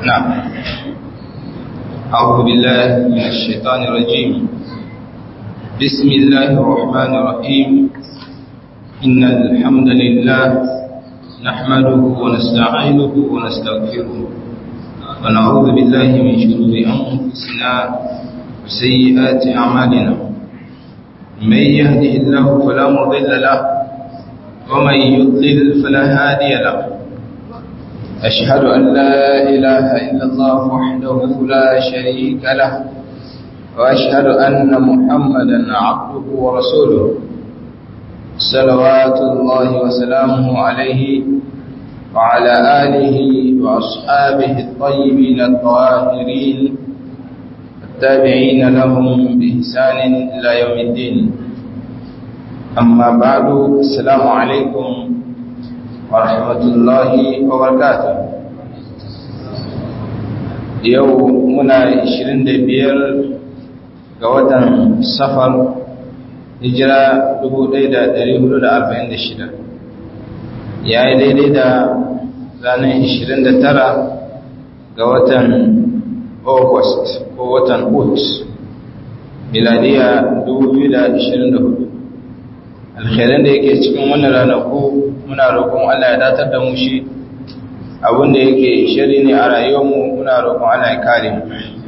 نعم أعوذ بالله من الشيطان الرجيم بسم الله الرحمن الرحيم إن الحمد لله نحمده ونستعينه ونستغفره ونعوذ بالله من شرور أنفسنا وسيئات أعمالنا من يهده الله فلا مضل له ومن يضلل فلا هادي له أشهد أن لا إله إلا الله وحده لا شريك له وأشهد أن محمدا عبده ورسوله صلوات الله وسلامه عليه وعلى آله وأصحابه الطيبين الطاهرين التابعين لهم بإحسان إلى يوم الدين أما بعد السلام عليكم ورحمة الله وبركاته yau muna 25 ga watan safar hijira 1446 ya yi daidai da ranar 29 ga watan august ko watan ut miladiya 2024 alkhairan da yake cikin wannan ranaku muna roƙon Allah ya datar da mu shi abinda yake shari ne a rayuwarmu muna roƙon Allah ya kare mu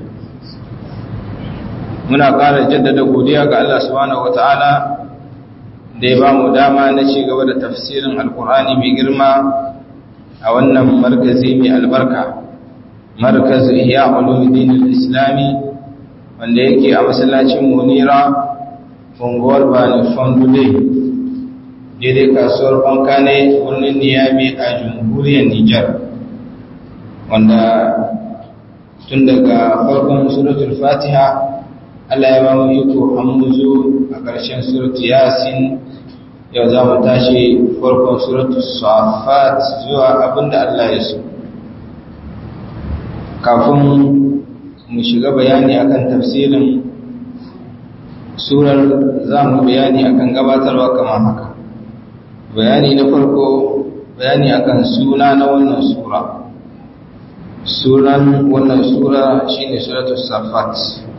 muna ƙara jaddada godiya ga Allah subhanahu wataala da ya ba mu dama na ci gaba da tafsirin alkur'ani mai girma a wannan markazi mai albarka markaz ihya ulumuddin al-islami wanda yake a masallacin munira unguwar bani fondude daidai kasuwar banka ne birnin niyami a jamhuriyar nijar wanda tun daga farkon suratul fatiha allah ya ba mu iko an muzo a ƙarshen suratul yasin yau za mu tashi farkon suratul safat zuwa abinda allah ya so kafin mu shiga bayani akan tafsirin surar za mu bayani akan gabatarwa kamar haka bayani na farko bayani akan suna na wannan sura sunan wannan sura shine suratul safat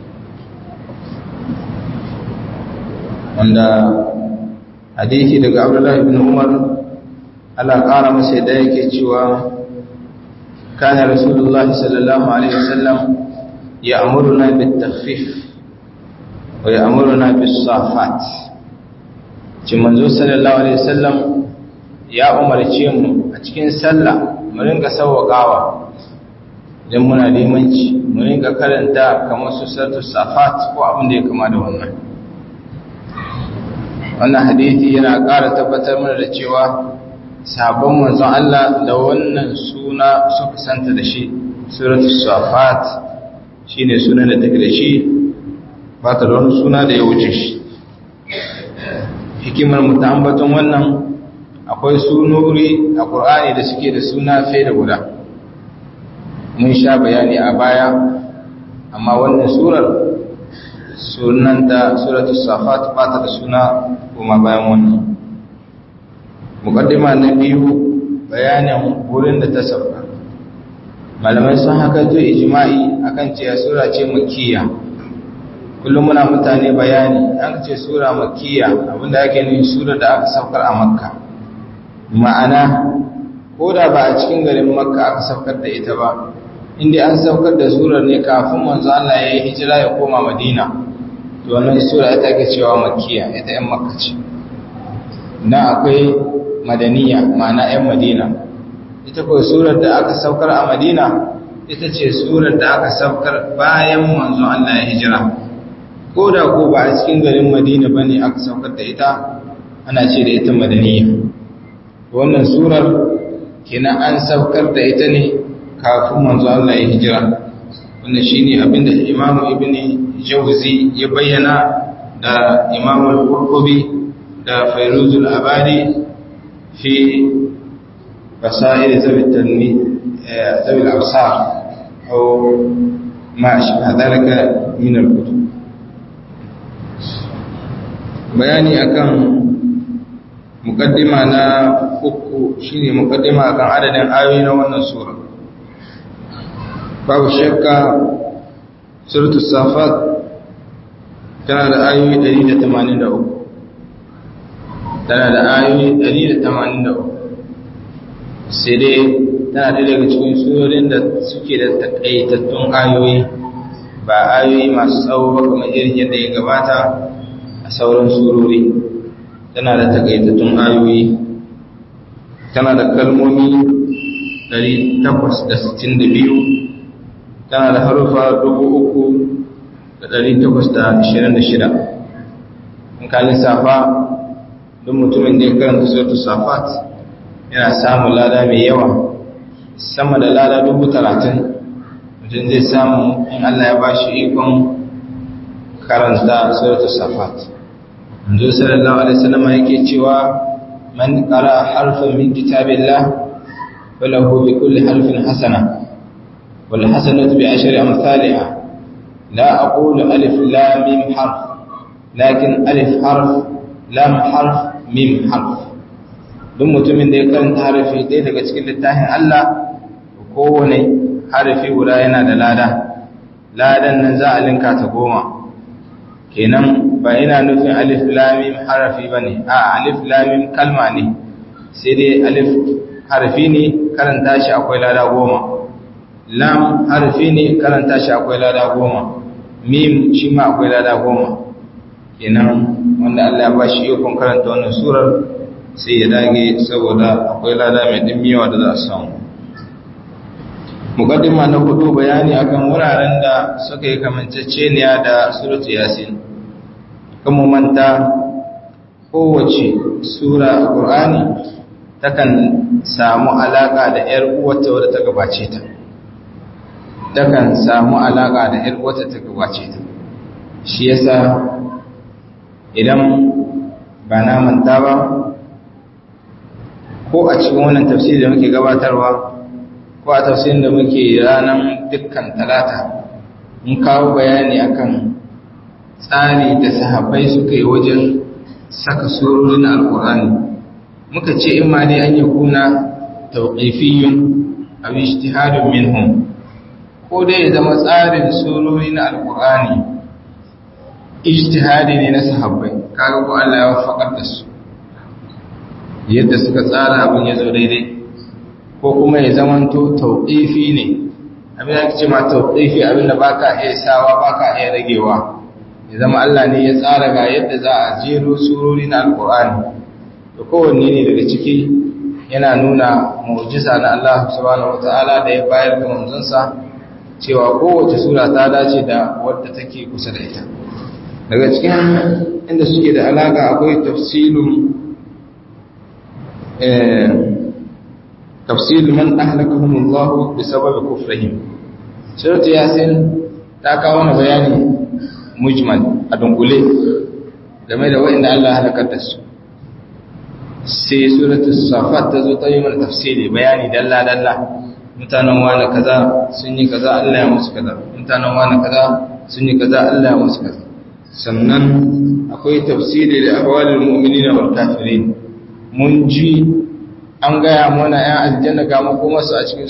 wanda hadisi daga abdullahi ibn umar Allah ƙara masa da yake cewa kana rasulullahi sallallahu alaihi wasallam ya'muruna bit takhfif wa ya'muruna bis safat ci manzo sallallahu alaihi wasallam ya umarce mu a cikin sallah mu ringa sawwakawa idan muna limanci mu ringa karanta kamar su suratul safat ko abin da ya kama da wannan wannan hadisi yana ƙara tabbatar mana da cewa sabon manzon Allah da wannan suna suka santa da shi suratul safat shine sunan da take da shi ba ta da wani suna da ya wuce shi hikimar mutambaton wannan akwai sunuri a ƙur'ani da suke da suna fai da guda mun sha bayani a baya amma wannan surar sunanta suratul safat ba ta da suna kuma bayan wannan muqaddima na biyu bayanin wurin da ta sauka malamai sun haka zo ijma'i akan cewa sura ce makkiya kullum muna mutane bayani an ce sura makkiya abinda ake nufi sura da aka saukar a makka ma'ana ko da ba a cikin garin makka aka saukar da ita ba inda an saukar da surar ne kafin manzo Allah ya yi hijira ya koma madina to wannan sura ita ake cewa makkiya ita yan makka ce na akwai madaniya ma'ana yan madina ita ko surar da aka saukar a madina ita ce surar da aka saukar bayan manzo Allah ya hijira ko da ko ba a cikin garin madina ba ne aka saukar da ita ana ce da ita madaniya wannan surar kenan an saukar da ita ne kafin manzo Allah ya hijira wannan shine abinda imamu ibni jawzi ya bayyana da imamu al-qurtubi da fairuzul abadi fi basair zawi tanmi zawi al-absar aw ma ashbaha dhalika min al-kutub bayani akan mukaddima na uku shine mukaddima akan adadin ayoyi na wannan sura babu shakka suratu safat tana da ayoyi 183 tana da ayoyi 183 sai dai tana da daga cikin surorin da suke da takaitattun ayoyi ba ayoyi masu tsawo ba kamar irin yadda ya gabata a sauran surori tana da takaitattun ayoyi tana da kalmomi 862 tana da harufa 3,826 in ka lissafa don mutumin da ya karanta sautu safat yana samun lada mai yawa sama da lada 30,000 mutum zai samu in Allah ya ba shi ikon karanta sautu safat manzo sallallahu alaihi wasallam yake cewa man qara harfan min kitabillah falahu bi kulli harfin hasana wal hasanatu bi ashri amsalha la aqulu alif lam mim harf lakin alif harf lam harf mim harf duk mutumin da ya karanta harafi ɗaya daga cikin littafin Allah kowane harafi guda yana da lada ladan nan za a linka ta goma kenan ba ina nufin alif lamim harafi ba ne a alif lamim kalma ne sai dai alif harafi ne karanta shi akwai lada goma lam harafi ne karanta shi akwai lada goma mim shi ma akwai lada goma kenan wanda Allah ya ba shi ikon karanta wannan surar sai ya dage saboda akwai lada mai dimmiyawa da za a samu mukaddima na hudu bayani akan wuraren da suka yi kamanceceniya da suratu yasin kuma manta kowace sura a ƙur'ani takan samu alaƙa da ‘yar uwata wadda ta gabace ta takan samu alaƙa da ‘yar uwata ta gabace ta shi yasa idan ba na manta ba ko a cikin wannan tafsiri da muke gabatarwa ko a tafsirin da muke ranar dukkan talata mun kawo bayani akan tsari da sahabbai suka yi wajen saka surorin alkur'ani muka ce in ma dai an yi kuna tauƙifiyun a ijtihadun minhum ko dai ya zama tsarin surori na alkur'ani ijtihadi ne na sahabbai kaga ko Allah ya wafakar da su yadda suka tsara abin ya zo daidai ko kuma ya zamanto tauƙifi ne abin da ake ce ma tauƙifi abin da baka iya sawa baka iya ragewa ya zama Allah ne ya tsara ga yadda za a jero surori na alƙur'ani da kowanne ne daga ciki yana nuna mu'jiza na Allah subhanahu wata'ala da ya bayar ga manzonsa cewa kowace sura ta dace da wadda take kusa da ita daga cikin inda suke da alaka akwai tafsilun tafsil man ahlakahum Allah bisababi kufrihim suratu yasin ta kawo na bayani mujmal a dunkule game da wa'inda Allah halakar da su sai suratu safat ta zo ta yi mana tafsiri bayani dalla dalla mutanen wani kaza sun yi kaza Allah ya musu kaza mutanen wani kaza sun yi kaza Allah ya musu kaza sannan akwai tafsiri da ahwalul mu'minina wal kafirin mun ji an gaya mana ‘yan aljanna ga makomarsu a cikin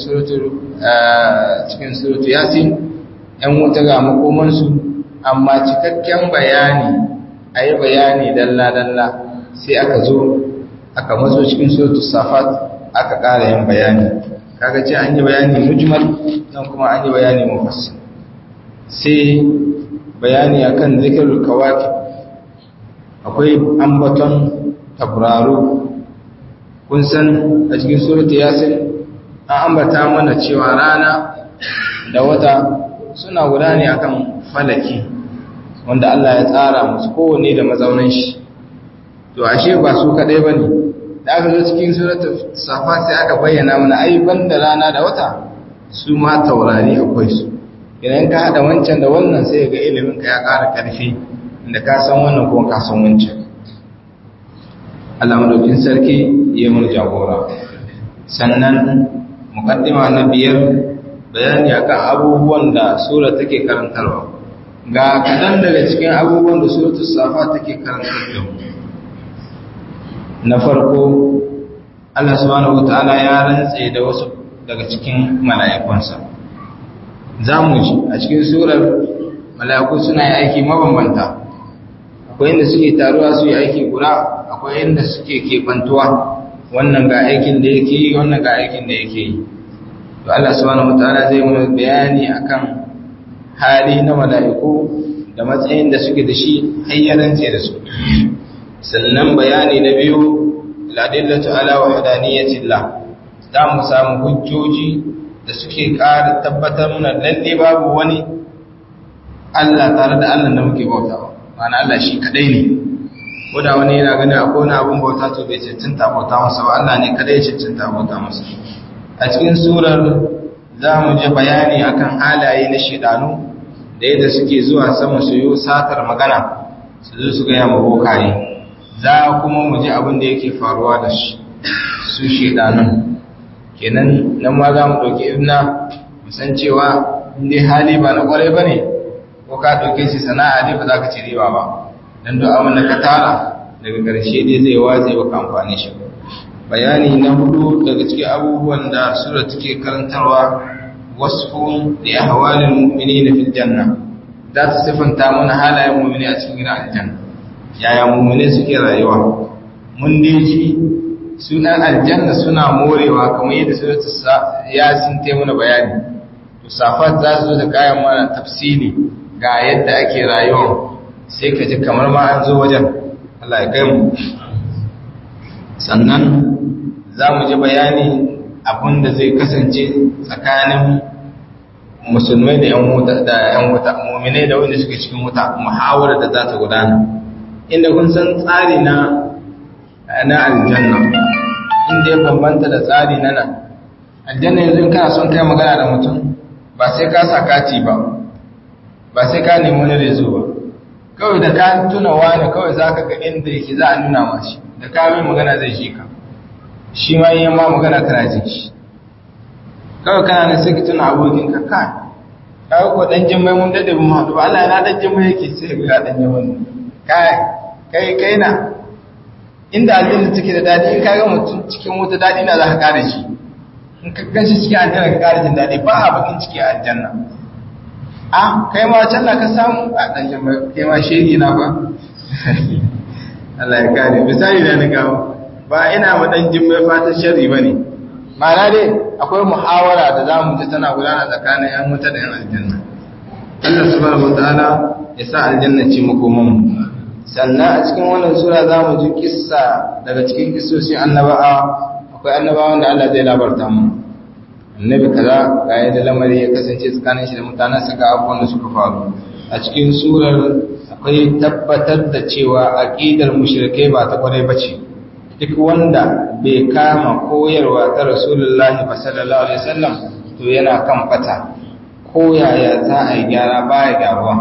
suratu yasin ‘yan wuta ga makomarsu amma cikakken bayani a yi bayani dalla-dalla sai aka zo aka matso cikin suratu safat aka ƙara yin bayani kaga ce an yi bayani mujmal nan kuma an yi bayani mafassin sai bayani akan zikirul kawaki akwai ambaton tabraro kun san a cikin surata yasin an ambata mana cewa rana da wata suna guda ne akan falaki wanda Allah ya tsara musu kowane da mazaunan shi to ashe ba su kadai bane da aka zo cikin surata safa sai aka bayyana mana ai banda rana da wata su ma taurari akwai su idan ka hada wancan da wannan sai ga ilimin ka ya ƙara ƙarfi inda ka san wannan kuma ka san wancan Allah madaukin sarki ya mun jagora sannan mukaddima na biyar bayani akan abubuwan da sura take karantarwa ga kadan daga cikin abubuwan da suratul safa take karantar da mu na farko Allah subhanahu wataala ya rantse da wasu daga cikin mala'ikunsa za mu ji a cikin surar mala'iku suna yi aiki mabambanta akwai inda suke taruwa su yi aiki guda akwai inda suke keɓantuwa wannan ga aikin da yake yi wannan ga aikin da yake yi to Allah subhanahu wataala zai mu bayani akan hali na mala'iku da matsayin da suke da shi hayyanance da su sannan bayani na biyu ladillatu ala wahdaniyatillah za mu samu hujjoji da suke ƙara tabbatar mana lalle babu wani Allah tare da Allah da muke bautawa ma'ana Allah shi kadai ne ko da wani yana ganin akwai wani abun bauta to bai cancanta bauta masa ba Allah ne kadai ya cancanta bauta masa a cikin surar za mu ji bayani akan halaye na shedanu da yadda suke zuwa sama su yi satar magana su zo su gaya ma bokaye za kuma mu ji abin da yake faruwa da su shedanun kenan nan ma za mu ɗauki ibna musan cewa inda hali ba na ƙwarai ba ne ko ka ɗauke shi sana'a ne ba za ka ci riba ba don duk abin da ka tara daga ƙarshe dai zai watse ba ka amfani shi bayani na hudu daga cikin abubuwan da sura take karantarwa wasfun da ya hawalin mu'mini na fil janna za ta siffanta mana halayen mu'mini a cikin gidan aljanna yaya mu'mini suke rayuwa mun dai ji sunan aljanna suna morewa kamar yadda suratu yasin ta mana bayani to safat za su zo da kayan mana tafsili ga yadda ake rayuwa sai ka ji kamar ma an zo wajen Allah ya kai mu sannan za mu ji bayani abin da zai kasance tsakanin musulmai da 'yan wuta da 'yan wuta mu'minai da wanda suke cikin wuta muhawarar da za ta gudana inda kun san tsari na na aljanna inda ya bambanta da tsari na nan aljanna yanzu in kana son kai magana da mutum ba sai ka sa kati ba ba sai ka nemi wani rezo ba kawai da ka tuna wani kawai za ka ga inda yake za a nuna mashi da ka mai magana zai shi ka shi ma yi ma magana kana jin shi kawai kana na sai ka tuna abokin ka kai kawai ko dan jin mai mun dade mun haɗu ba Allah na dan jin mai yake sai ga dan jin mai kai kai kai na inda aljanna take da dadi in kaga mutum cikin wuta dadi na za ka kare shi in ka ganshi cikin aljanna ka kare jin dadi ba a bakin ciki a aljanna a kai ma can na ka samu a dan jin kai ma shege na ba Allah ya kare misali da na gawo ba ina ma dan jin mai fatan sharri bane ma'ana dai akwai muhawara da zamu ji tana gudana tsakanin yan wuta da yan aljanna Allah subhanahu wataala ya sa aljanna ce makoman mu sannan a cikin wannan sura za mu ji kissa daga cikin kissoshin annabawa akwai annabawan da Allah zai labarta mu annabi kaza ga yadda lamari ya kasance tsakanin shi da mutanen sa ga abubuwan da suka faru a cikin surar akwai tabbatar da cewa aqidar mushrikai ba ta kwarai bace duk wanda bai kama koyarwa ta rasulullahi sallallahu alaihi wasallam to yana kan fata ko yaya za a yi gyara baya gyaruwa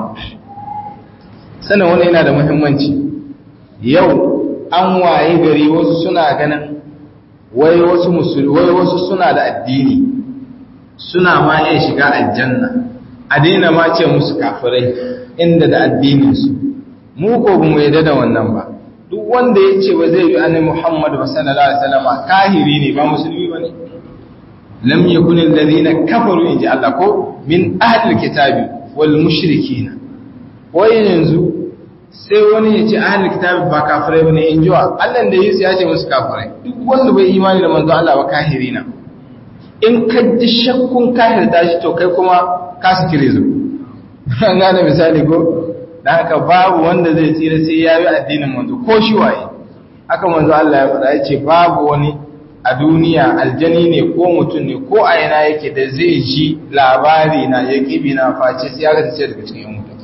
sanin wani yana da muhimmanci yau an waye gari wasu suna ganin wai wasu musulmi wai wasu suna da addini suna ma iya shiga aljanna a daina ma ce musu kafirai inda da addininsu mu ko ba mu yadda da wannan ba duk wanda ya ce ba zai yi annabi Muhammad sallallahu alaihi wasallam kahiri ne ba musulmi bane lam yakun alladhina kafaru inji Allah ko min ahli alkitabi wal mushrikina wai yanzu sai wani ya ce ahalin kitabi ba kafirai bane in jiwa Allah da Yesu ya ce musu kafirai duk wanda bai imani da manzo Allah ba kahiri na in ka ji shakkun kahirta shi to kai kuma ka su kire zo an gane misali ko dan haka babu wanda zai tsira sai ya yi addinin manzo ko shi waye haka manzo Allah ya faɗa ya ce babu wani a duniya aljani ne ko mutum ne ko a yana yake da zai ji labari na ya kibi na face sai ya ga daga cikin yan mutum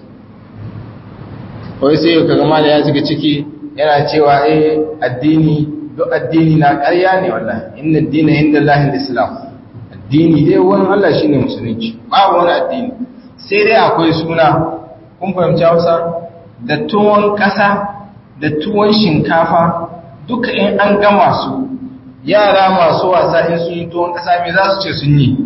wai sai ka gama da ya shiga ciki yana cewa eh addini duk addini na ƙarya ne wallahi inna addina inda Allah islam addini dai wani Allah shine musulunci babu wani addini sai dai akwai suna kun fahimci Hausa da tuwon ƙasa da tuwon shinkafa duka in an gama su yara masu wasa in sun yi tuwon ƙasa me za su ce sun yi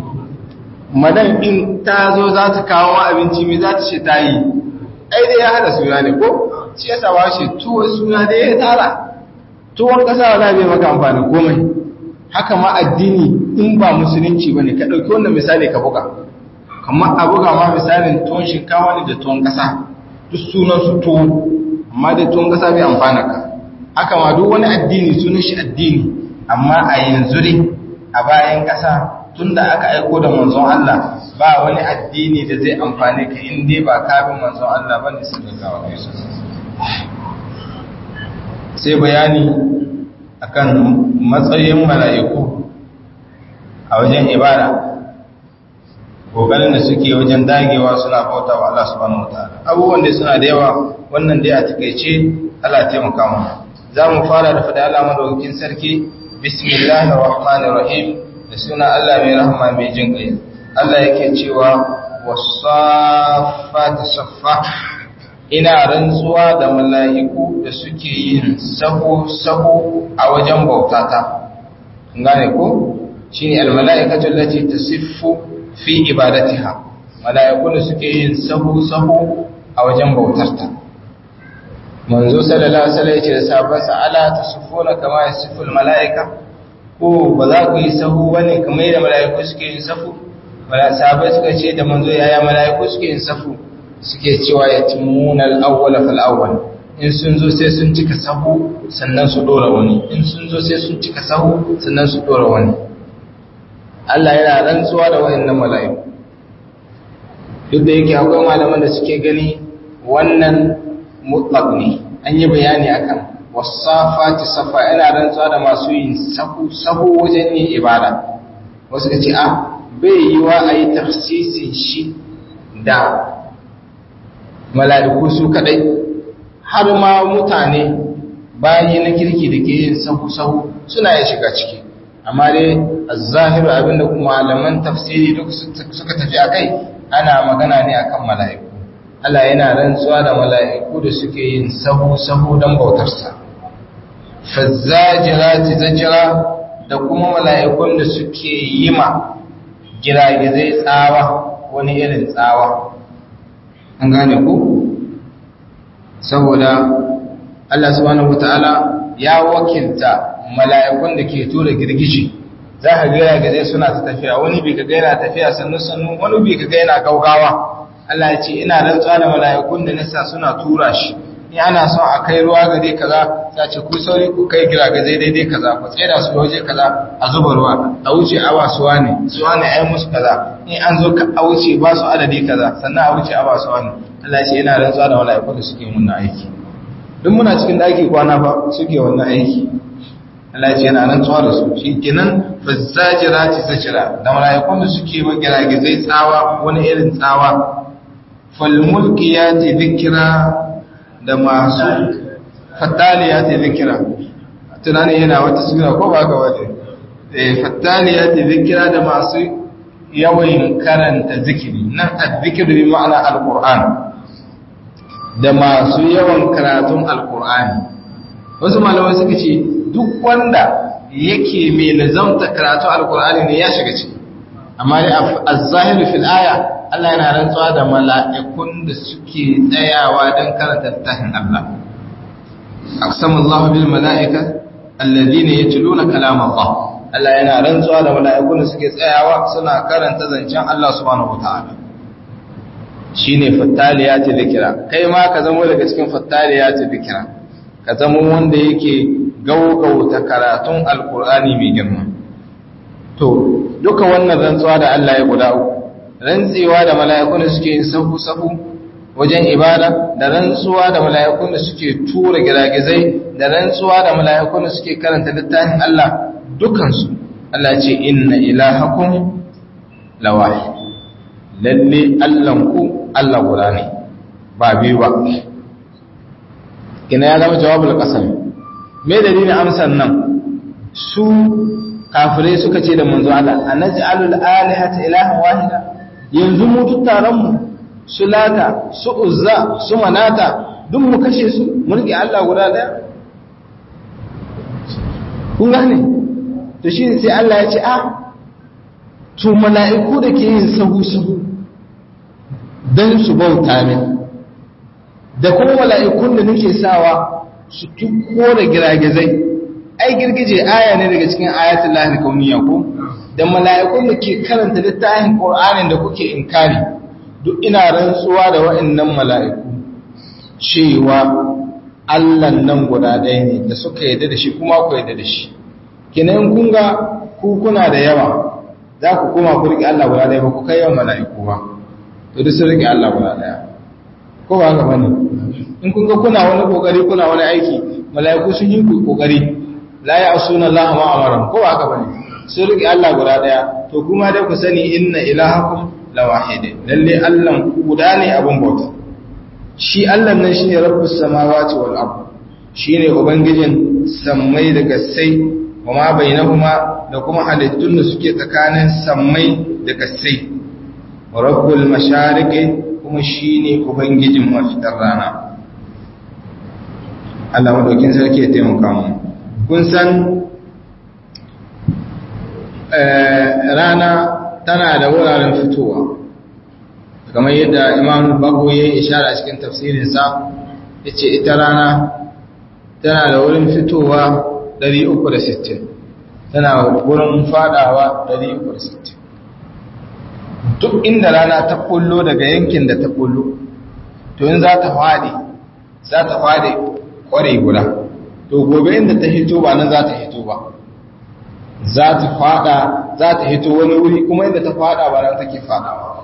madan in ta zo za ta kawo abinci me za ta ce ta yi ai dai ya hada suna ne ko shi yasa ba shi tuwon suna da ya tara tuwon kasa wala bai maka amfani komai haka ma addini in ba musulunci bane ka dauki wannan misali ka buga kamar a buga ma misalin tuwon shinkawa ne da tuwon ƙasa duk sunan su tuwo amma da tuwon ƙasa bai amfana ka haka ma duk wani addini sunan shi addini amma a yanzu ne a bayan ƙasa tun da aka aiko da manzon Allah ba wani addini da zai amfane ka in dai ba kabin manzon Allah ba ne su gaggawa kai su sai bayani akan matsayin mala'iku a wajen ibada kokarin da suke wajen dagewa suna bauta wa Allah subhanahu wataala abubuwan da suna da yawa wannan dai a takeice Allah ya taimaka mu za mu fara da fada Allah madaukakin sarki bismillahir rahmanir rahim da suna Allah mai rahama mai jin kai Allah yake cewa wasaffat saffa ina rantsuwa da mala'iku da suke yin sahu sahu a wajen bautata gane ko shine almala'ikatu allati tasiffu fi ibadatiha mala'iku da suke yin sahu sahu a wajen bautarta manzo sallallahu alaihi wasallam yace da sahabbansa ala tasufuna kama yasifu almala'ika ko ba za ku yi sahu bane kamar yadda mala'iku suke yin sahu wala sahabbai suka ce da manzo yaya mala'iku suke yin sahu suke cewa yatimuna al-awwal fal awwal in sun zo sai sun cika sahu sannan su dora wani in sun zo sai sun cika sahu sannan su dora wani Allah yana rantsuwa da wayannan mala'iku duk da yake akwai malaman da suke gani wannan mutlaq ne an yi bayani akan wasafati safa yana rantsuwa da masu yin sahu sahu wajen yin ibada wasu ka ce a bai yi wa a yi tafsisin shi da mala'iku su kadai har ma mutane bayi na kirki da ke yin sahu sahu suna yin shiga ciki amma dai zahiru abinda kuma malaman tafsiri duk suka tafi akai ana magana ne akan mala'iku Allah yana rantsuwa da mala'iku da suke yin sahu-sahu don bautarsa fazzajirati zajira da kuma mala'ikun da suke yi ma giragizai tsawa wani irin tsawa an gane ku saboda Allah subhanahu wata'ala ya wakilta mala'ikun da ke tura girgiji za ka gaya gaje suna ta tafiya wani bi ka gaina tafiya sannu sannu wani bi ka gaina gaugawa Allah ya ce ina rantsuwa da mala'ikun da nasa suna tura shi in ana son a kai ruwa gare kaza za ce ku sauri ku kai gira gaje daidai kaza ku tsira su waje kaza a zuba ruwa a wuce awa suwa ne suwa ne ai musu kaza in an zo a wuce ba su adadi kaza sannan a wuce awa suwa ne Allah ya ce ina rantsuwa da mala'ikun da suke mun aiki duk muna cikin daki kwana ba suke wannan aiki Allah ce yana nan tsawa da su shi kenan fazzajirati zajira da malaikun da suke wa giragizai tsawa wani irin tsawa falmulkiyati dhikra da masu fattaliyati dhikra tunani yana wata sura ko ba ka waje eh fattaliyati dhikra da masu yawan karanta zikiri nan azzikru bi ma'ana alquran da masu yawan karatun alqur'ani wasu malamai suka ce duk wanda yake mai lazamta karatu alkur'ani ne ya shiga ciki amma dai az-zahiru fil aya Allah yana rantsuwa da mala'ikun da suke tsayawa don karanta littafin Allah aqsama Allah bil mala'ika alladhina yatluna kalam Allah Allah yana rantsuwa da mala'ikun da suke tsayawa suna karanta zancen Allah subhanahu wataala shine fattaliyati dhikra kai ma ka zama daga cikin fattaliyati dhikra ka zama wanda yake gaugauta karatun alkur'ani mai girma to duka wannan rantsuwa da Allah ya guda uku rantsewa da mala'ikun da suke sahu sahu wajen ibada da rantsuwa da mala'ikun da suke tura giragizai da rantsuwa da mala'ikun da suke karanta littafin Allah dukansu Allah ce inna ilahakum lawahid lalle Allahnku Allah guda ne ba biyu ba kina ya zama jawabul qasam me dalilin amsan nan su kafirai suka ce da manzo Allah anaj'alul alihata ilahan wahida yanzu mu duk taron mu su lata su uzza su manata duk mu kashe su mu rike Allah guda daya kun gane to shi sai Allah ya ce a to mala'iku da ke yin sahu sahu dan su bauta min da kuma mala'ikun da nake sawa su tuko da giragizai ai girgije aya ne daga cikin ayatul lahi kauniya ko da mala'ikun da ke karanta littafin Qur'anin da kuke inkari duk ina rantsuwa da wa'annan mala'iku cewa Allah nan guda ɗaya ne da suka yarda da shi kuma ku yarda da shi kinan kun ga ku kuna da yawa za ku koma ku riƙe Allah guda ɗaya ba ku kai yawan mala'iku ba to duk sun riƙe Allah guda ɗaya ko ba haka bane in kun ga kuna wani kokari kuna wani aiki mala'iku sun yi kokari la ya'suna Allah ma amara ko ba haka bane sun riƙe Allah guda ɗaya to kuma dai ku sani inna ilahakum lawahid lalle Allah guda ne abun bauta shi Allah nan shine rabbus samawati wal ard shine ubangijin sammai da gassai kuma bainahuma da kuma halittun da suke tsakanin sammai da gassai rabbul mashariqi kuma shine ubangijin mafitar rana Allah madaukin sarki ya taimaka mu kun san rana tana da wuraren fitowa kamar yadda imam bago ya yi ishara cikin tafsirinsa ya ce ita rana tana da wurin fitowa 360 tana wurin fadawa 360 duk inda rana ta kullo daga yankin da ta kullo to in za ta fadi za ta fadi kware guda to gobe inda ta hito ba nan za ta hito ba za ta fada za ta hito wani wuri kuma inda ta fada ba nan take fadawa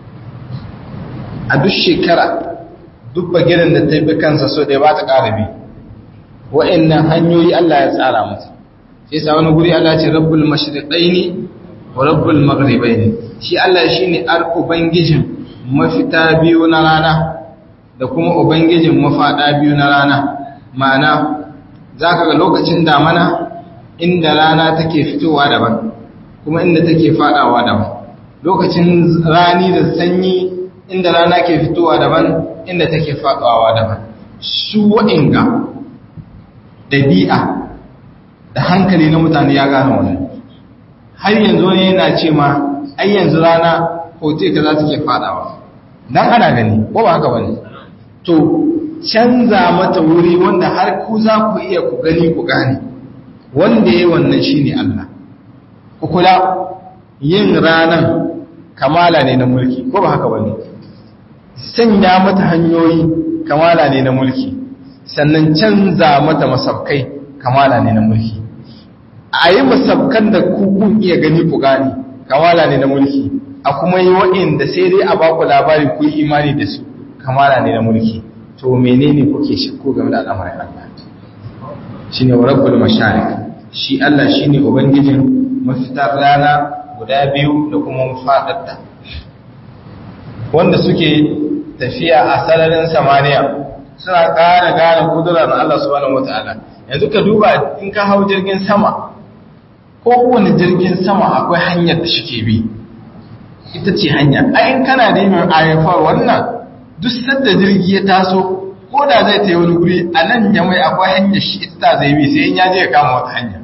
a duk shekara duk bagirin da ta bi kansa so da ba ta ƙara bi wa'annan hanyoyi Allah ya tsara mata sai sa wani guri Allah ce rabbul mashriqaini wa rabbul maghribaini shi Allah shine ar ubangijin mafita biyu na rana da kuma ubangijin mafada biyu na rana ma'ana zaka ga lokacin damana inda rana take fitowa daban kuma inda take fadawa daban lokacin rani da sanyi inda rana ke fitowa daban inda take fadawa daban su wa'inga dabi'a da hankali na mutane ya gane wannan har yanzu ne yana ce ma ai yanzu rana hote ka za ta ke fadawa dan ana gani ko ba haka bane to canza mata wuri wanda har ku za ku iya ku gani ku gane wanda ya wannan shi ne Allah. Kukula yin ranar kamala ne na mulki, ko ba haka wani? Sanya mata hanyoyi kamala ne na mulki, sannan canza mata masabkai kamala ne na mulki. A yi masabkan da kukun iya gani ku gani kamala ne na mulki, a kuma yi wa'inda sai dai a baku labari ku yi imani da su kamala ne na mulki. To menene kuke shakku game da al'amarin Allah? shi ne rabbul masharik shi Allah shi ne ubangijin mafitar rana guda biyu da kuma mafaɗarta wanda suke tafiya a sararin samaniya suna ƙara gane kudurar Allah subhanahu wata'ala yanzu ka duba in ka hau jirgin sama ko kowane jirgin sama akwai hanyar da shike bi ita ce hanya ayin kana da yin ayyafar wannan duk sadda jirgi ya taso ko da zai ta yi wani guri a nan jamai akwai hanyar shi ita zai bi sai ya je ya kama wata hanya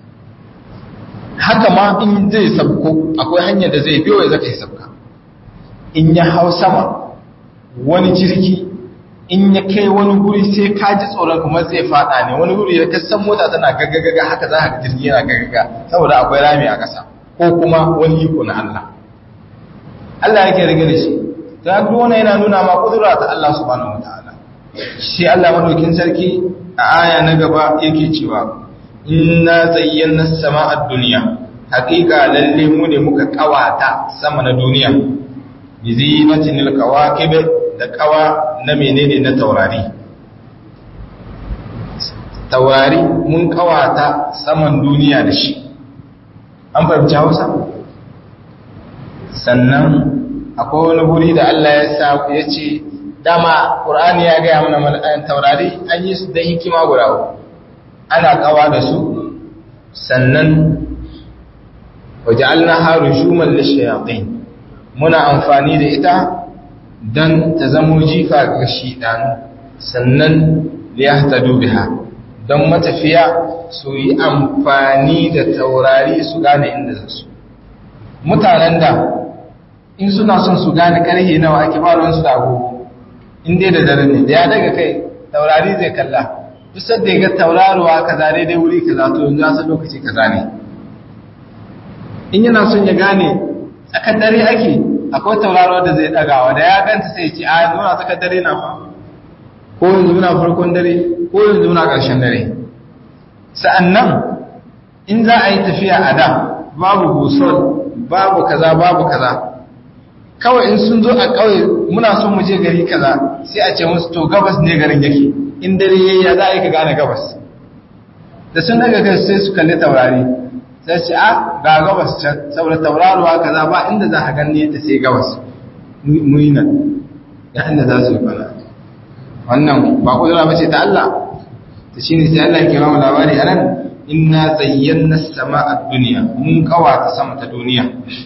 haka ma in zai sabko akwai hanyar da zai biyo ya zaka yi sabka in ya hau sama wani jirgi in ya kai wani guri sai ka ji tsoron kuma zai fada ne wani guri da kasan mota tana gaggagaga haka za ka jirgi yana gaggaga saboda akwai rami a ƙasa ko kuma wani iko na Allah Allah yake rage da shi ta duk wani yana nuna ma kudura ta Allah subhanahu wataala shi Allah madaukin sarki a aya na gaba yake cewa inna zayyana as-sama'a ad-dunya haqiqa lalle mu ne muka kawata sama na duniya bi zinatin al-kawakib da kawa na menene na taurari taurari mun kawata saman duniya da shi an fahimci Hausa sannan akwai wani guri da Allah ya sa ya ce dama ƙur'ani ya gaya mana mala'ayin taurari an yi su da hikima guda ana kawa da su sannan waje alnaharu shuman lishayatin muna amfani da ita don ta zamo jifa ga shiɗanu sannan liyahtadu biha don matafiya su yi amfani da taurari su gane inda za su mutanen da in suna son su gane karhe nawa ake faruwansu da agogo in dai da dare ne da ya daga kai taurari zai kalla duk sadda ya ga tauraruwa kaza daidai wuri kaza to yanzu ya san lokaci kaza ne in yana son ya gane tsakar dare ake akwai tauraro da zai dagawa da ya ganta sai ce a yanzu muna tsakar dare na fa ko yanzu muna farkon dare ko yanzu muna ƙarshen dare sa'annan in za a yi tafiya a da babu busol babu kaza babu kaza kawai in sun zo a ƙauye muna son mu je gari kaza sai a ce musu to gabas ne garin yake in dare yayi ya za a yi ka gane gabas da sun daga kai sai su kalli taurari sai ce a ga gabas can saboda tauraruwa kaza ba inda za a gani ta sai gabas mu yi nan ya inda za su yi fara wannan ba kudura ba ce ta Allah ta shi ne sai Allah ke ba mu labari a nan inna zayyana sama a duniya mun kawata sama ta duniya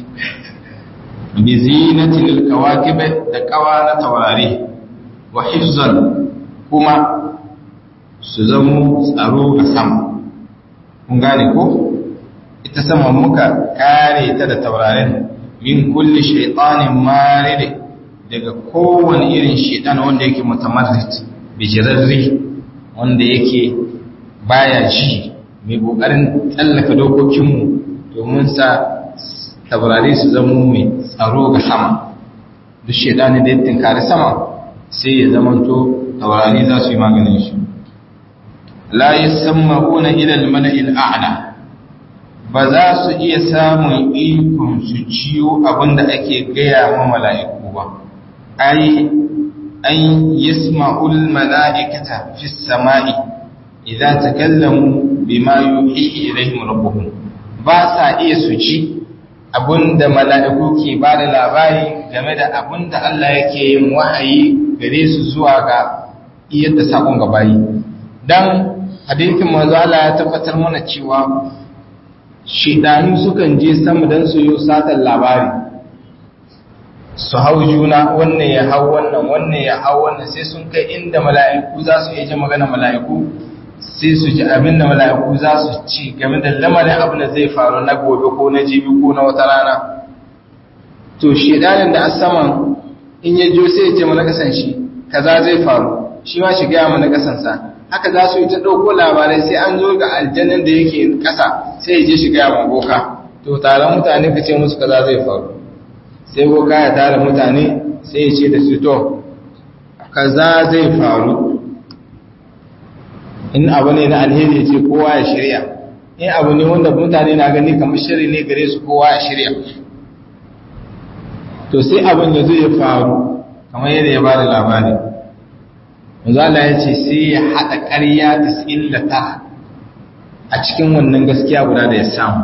bi zinatin alkawakib da kawa na taurari wa hifzan kuma su zamo tsaro ga sama kun gane ko ita sama muka kare ta da taurarin min kulli shaytanin marid daga kowane irin shaytan wanda yake mutamarrid bijirarri wanda yake baya ji mai kokarin tsallaka dokokinmu domin sa taurari su zama mai tsaro ga sama duk shaidani da ya tinkari sama sai ya zamanto taurari za su yi maganin shi la yasamma'una ila al-mala'il a'la ba za su iya samun ikon su ciyo abinda ake gaya ma mala'iku ba ai an yasma'ul mala'ikata fi samai idza takallamu bima yuhi ilaihim rabbuhum ba sa iya su ci abinda mala'iku ke ba da labari game da abinda Allah yake yin wahayi gare su zuwa ga yadda sakon gabayi dan hadithin manzo Allah ya tabbatar mana cewa shidanu sukan je sama dan su yi satan labari su hau juna wannan ya hau wannan wannan ya hau wannan sai sun kai inda mala'iku za su yi magana mala'iku sai su ji abin da mala'iku za su ci game da lamarin abin da zai faru na gobe ko na jibi ko na wata rana to shedanin da a saman in ya jo sai ya ce mana kasan shi kaza zai faru shi ma shi gaya mana kasansa haka za su yi ta ɗauko labarai sai an zo ga aljannan da yake ƙasa sai ya je shi gaya ma boka to taron mutane ka ce musu kaza zai faru sai boka ya tara mutane sai ya ce da su to kaza zai faru in abu ne na alheri ce kowa ya shirya in abu ne wanda mutane na gani kamar shiri ne gare su kowa ya shirya to sai abin da zai faru kamar yadda ya ba da labari Manzala ya ce sai ya haɗa ƙarya ta a cikin wannan gaskiya guda da ya samu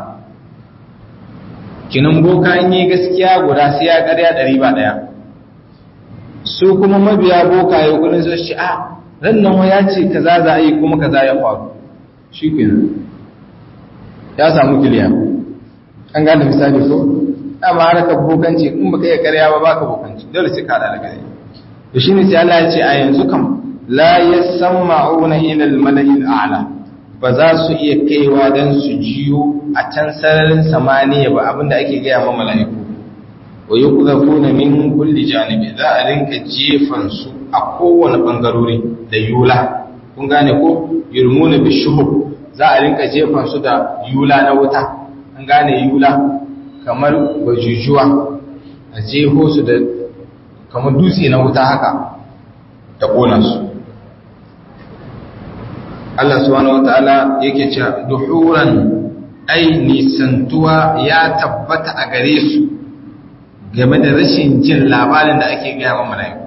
kinan boka in yi gaskiya guda sai ya ƙarya ɗari ba ɗaya su kuma mabiya boka ya kudin su shi a ran nan ya ce kaza za a yi kuma kaza ya faru shi ke ya samu kiliya an gane misali ko dama haraka bokanci in baka iya karya ba baka bokanci dole sai ka da gare to shine sai Allah ya ce a yanzu kam la yasma'una ila al-mala'i al-a'la ba za su iya kaiwa dan su jiyo a can sararin samaniya ba abinda ake gaya ma mala'iku wa yuqdhafuna min kulli janibi za a rinka jefan su a kowane bangarori da yula kun gane ko yurmuna bishuhub za a rinka jefan su da yula na wuta an gane yula kamar bajujuwa a jeho su da kamar dutse na wuta haka da kona su Allah subhanahu wataala yake cewa duhuran ai nisantuwa ya tabbata a gare su game da rashin jin labarin da ake gaya wa mala'iku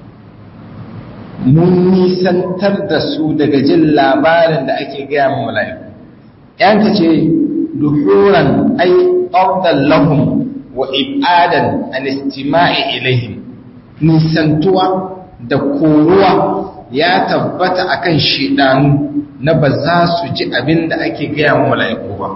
mun nisantar da su daga jin labarin da ake gaya wa mala'iku yanka ce duhuran ai ƙaunar lahum wa ibadan an istima'i ilaihim nisantuwa da koruwa ya tabbata akan shidanu na ba za su ji abin da ake gaya wa mala'iku ba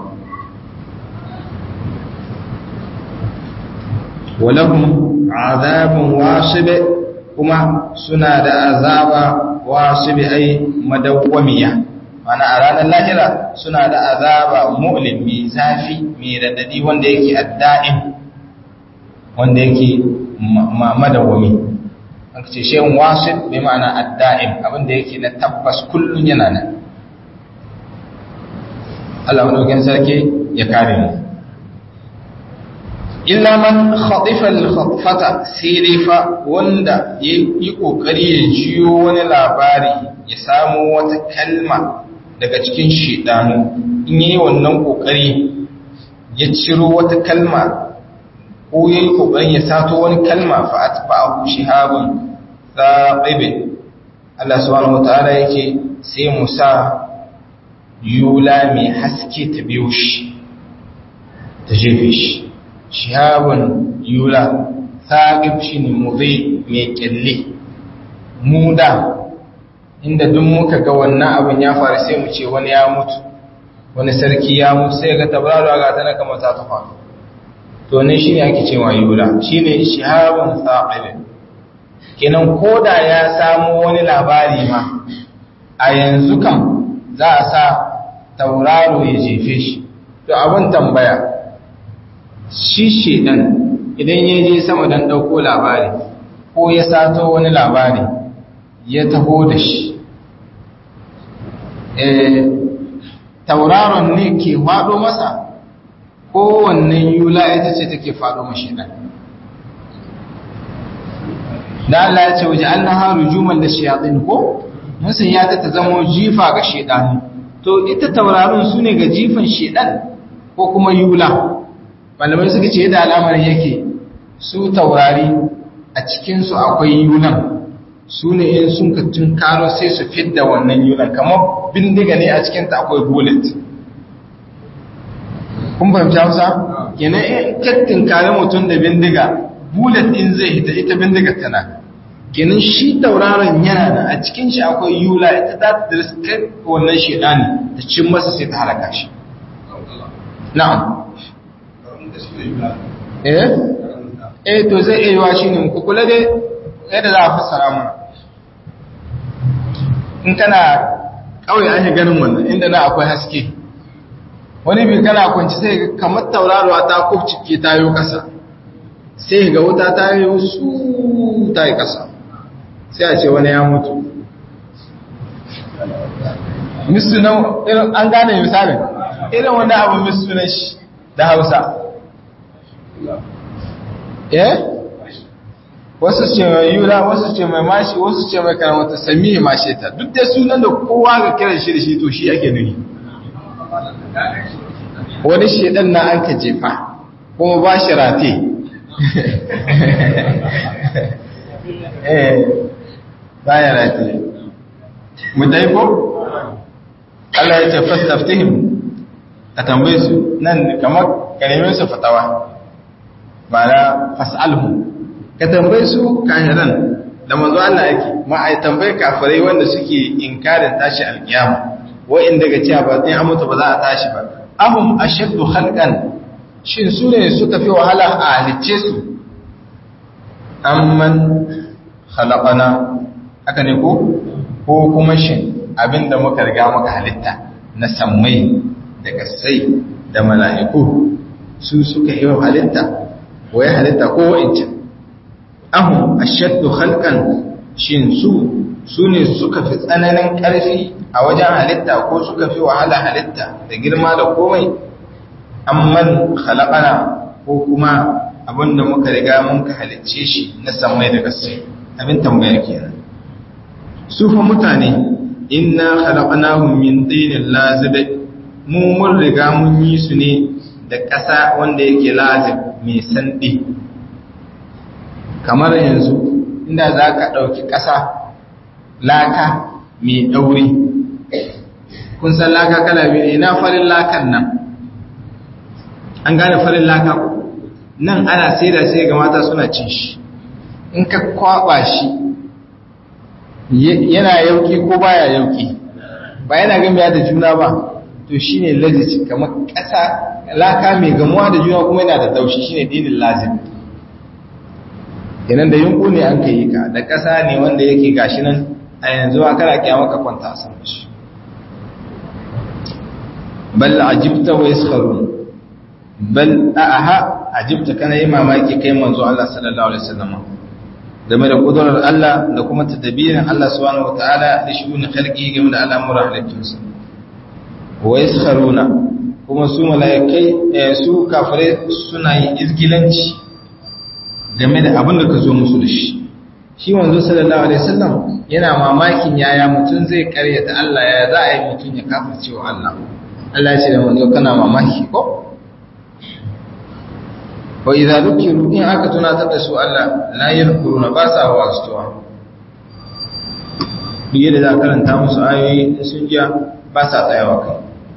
walahum azabun wasibe kuma suna da azaba wasibe ai madawwamiya mana a ranar lahira suna da azaba mu'lim mai zafi mai radadi wanda yake adda'in wanda yake madawwami an ce shehun wasit bai ma'ana adda'im abinda yake na tabbas kullum yana nan Allah madaukin sarki ya kare mu illa man khatifa al-khatfata sai dai fa wanda yi kokari ya jiyo wani labari ya samu wata kalma daga cikin shedanu in yayi wannan kokari ya ciro wata kalma ko yayi kokarin ya sato wani kalma fa atba'ahu shihabun thaqib Allah subhanahu wataala yake sai Musa yula mai haske ta biyo shi ta jefe shi shihabun yula thaqib shine mudhi mai kyalle muda inda duk muka ga wannan abin ya faru sai mu ce wani ya mutu wani sarki ya mutu sai ga tabararo ga ta na kamar ta ta faru to ne shine ake cewa yula shine shihabun thaqib kenan koda ya samu wani labari ma a yanzu kan za a sa tauraro ya jefe shi to abin tambaya shi shedan idan ya je sama don ɗauko labari ko ya sato wani labari ya taho da shi tauraron ne ke faɗo masa ko wannan yula ita ce take faɗo mashi ɗan da Allah ya ce waje an na haru juman da shayatin ko musun ya ta zama jifa ga shedani to ita tauraron su ne ga jifan shedan ko kuma yula malamai suka ce yadda al'amarin yake su taurari a cikinsu akwai yulan su ne in sun ka karo sai su fidda wannan yulan kamar bindiga ne a cikinta akwai bullet kun fahimci hausa kenan in kattin kare mutum da bindiga bullet din zai hita ita bindiga tana kenan shi tauraron yana da a cikin shi akwai yula ita za ta riskar wannan shedani ta cin masa sai ta halaka shi na'am eh eh to zai iya yiwa shine ku kula dai yadda za a fassara mana in kana kawai an yi ganin wannan inda na akwai haske wani bi kana kwanci sai kamar tauraruwa ta kufcike ta yi kasa sai ga wuta ta yi su ta yi kasa sai a ce wani ya mutu misu na an gane misalin irin wani abu misu na shi da hausa eh wasu ce mai yura wasu ce mai mashi wasu ce mai karamata sami mashe ta duk da sunan da kowa ga kiran shi da shi to shi ake nuni wani shedan na an ka jefa kuma ba shi rate eh ba ya rate mu dai ko Allah ya ce fastaftihim ka tambaye su nan kamar karimin su fatawa ba na fas'alhu ka tambaye su kahiran da manzo Allah yake ma ai tambaye kafirai wanda suke inkarin tashi alkiyama wa'in daga cewa ba sai an mutu ba za a tashi ba ahum ashaddu khalqan shin su ne suka fi wahala a halicce su amman khalaqana haka ne ko ko kuma shin abinda muka riga muka halitta na sammai da kasai da mala'iku su suka yi halitta wai halitta ko wa'incan ahum ashaddu khalqan shin su su ne suka fi tsananin ƙarfi a wajen halitta ko suka fi wahala halitta da girma da komai amman khalaqana ko kuma abinda muka riga mun ka halicce shi na samai da gaske abin tambaya kenan su fa mutane inna khalaqnahum min tinin lazib mu mun riga mun yi su ne da ƙasa wanda yake lazib mai sandi kamar yanzu inda za ka ɗauki ƙasa laka mai ɗauri kun san laka kala biyu ina farin lakan nan an gane farin laka nan ana sai da sai ga mata suna cin shi in ka kwaba shi yana yauki ko baya yauki ba yana gamiya da juna ba to shine lazici kamar ƙasa laka mai gamuwa da juna kuma yana da taushi shine dinin lazim kenan da yunku ne an kai ka da ƙasa ne wanda yake gashi nan a yanzu a kana kyamar ka kwanta a sama shi bal ajibta wa yaskharun bal aha ajibta kana yi mamaki kai manzo Allah sallallahu alaihi wasallam game da kudurar Allah da kuma tadbirin Allah subhanahu wataala da shuni khalqi game da al'amuran halittunsa wa yaskharuna kuma su mala'ikai su kafirai suna yin izgilanci game da abin da ka zo musu da shi shi wanzu sallallahu alaihi wasallam yana mamakin yaya mutum zai karyata Allah ya za a yi mutum ya kafirce wa Allah Allah ya ce da wanzu kana mamaki ko wa idza dhukiru in aka tunatar da su Allah la yadhkuruna ba sa wasuwa duk yadda za karanta musu ayoyi sun jiya ba sa tsayawa kai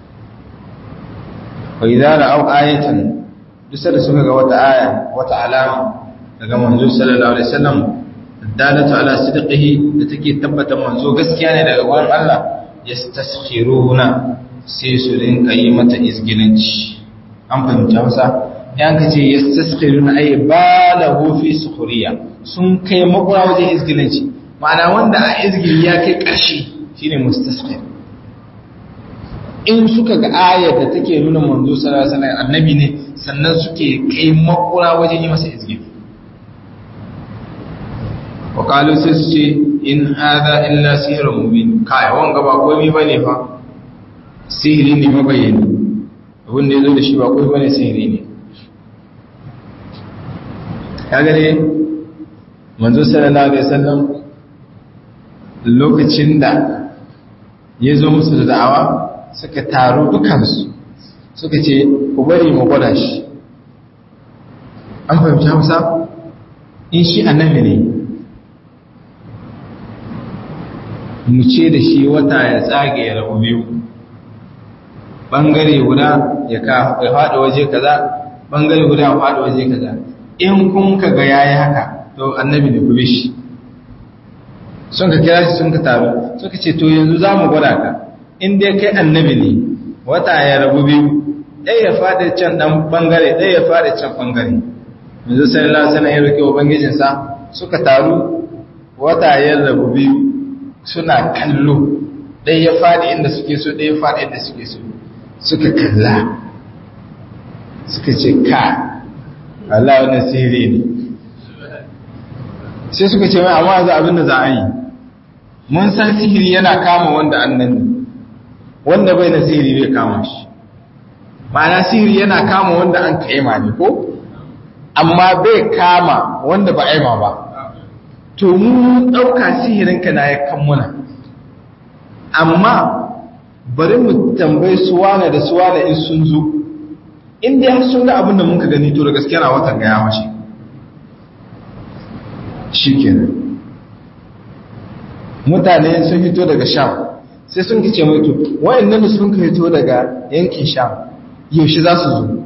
wa idza ra'aw ayatan duk da suka ga wata aya wata alama daga manzo sallallahu alaihi wasallam dalatu ala sidqihi da take tabbata manzo gaskiya ne daga wurin Allah yastaskhiruna sai su rinka yi mata izgilanci an fahimta masa yan ka ce yastaskhiruna ay balahu fi sukhriya sun kai makura wajen izgilanci ma'ana wanda a izgili ya kai ƙarshe shine mustaskhir in suka ga ayar da take nuna manzo sallallahu alaihi wasallam annabi ne sannan suke kai makura wajen yi masa izgili wa qalu sai su ce in hadha illa sihrun mubin kai wanga ba komai bane fa sihiri ne mabayani abin da yazo da shi ba komai bane sihiri ne kaga ne manzo sallallahu alaihi wasallam lokacin da ya zo musu da da'awa suka taru dukansu suka ce ku bari mu gwada shi an fahimci hausa in shi annabi ne mu ce da shi wata ya tsage ya rabu biyu ɓangare guda ya faɗi waje kaza ɓangare guda ya faɗi waje kaza in kun ka ga yayi haka to annabi ne ku bi shi sun ka kira shi sun ka taru suka ce to yanzu za mu gwada ka in dai kai annabi ne wata ya rabu biyu ɗaya ya faɗi can ɗan ɓangare ɗaya ya faɗi can ɓangare yanzu sai Allah sana ya roƙe ubangijinsa suka taru wata ya rabu biyu suna kallo ɗaya ya faɗi inda suke so ɗaya ya faɗi inda suke so suka kalla suka ce ka Allah wannan sihiri ne sai suka ce mai amma za abin da za a yi mun san sihiri yana kama wanda annan ne wanda bai na sihiri bai kama shi ma'ana sihiri yana kama wanda an kaima ne ko amma bai kama wanda ba aima ba to mu ɗauka sihirinka na ya kammuna amma bari mu tambayi suwana da suwana in sun zo inda ya sun ga abin da muka gani to da gaskiya na watan ga ya mace shi kenan mutane sun fito daga sham sai sun kice mai to wayannan da sun fito daga yankin sham yaushe za su zo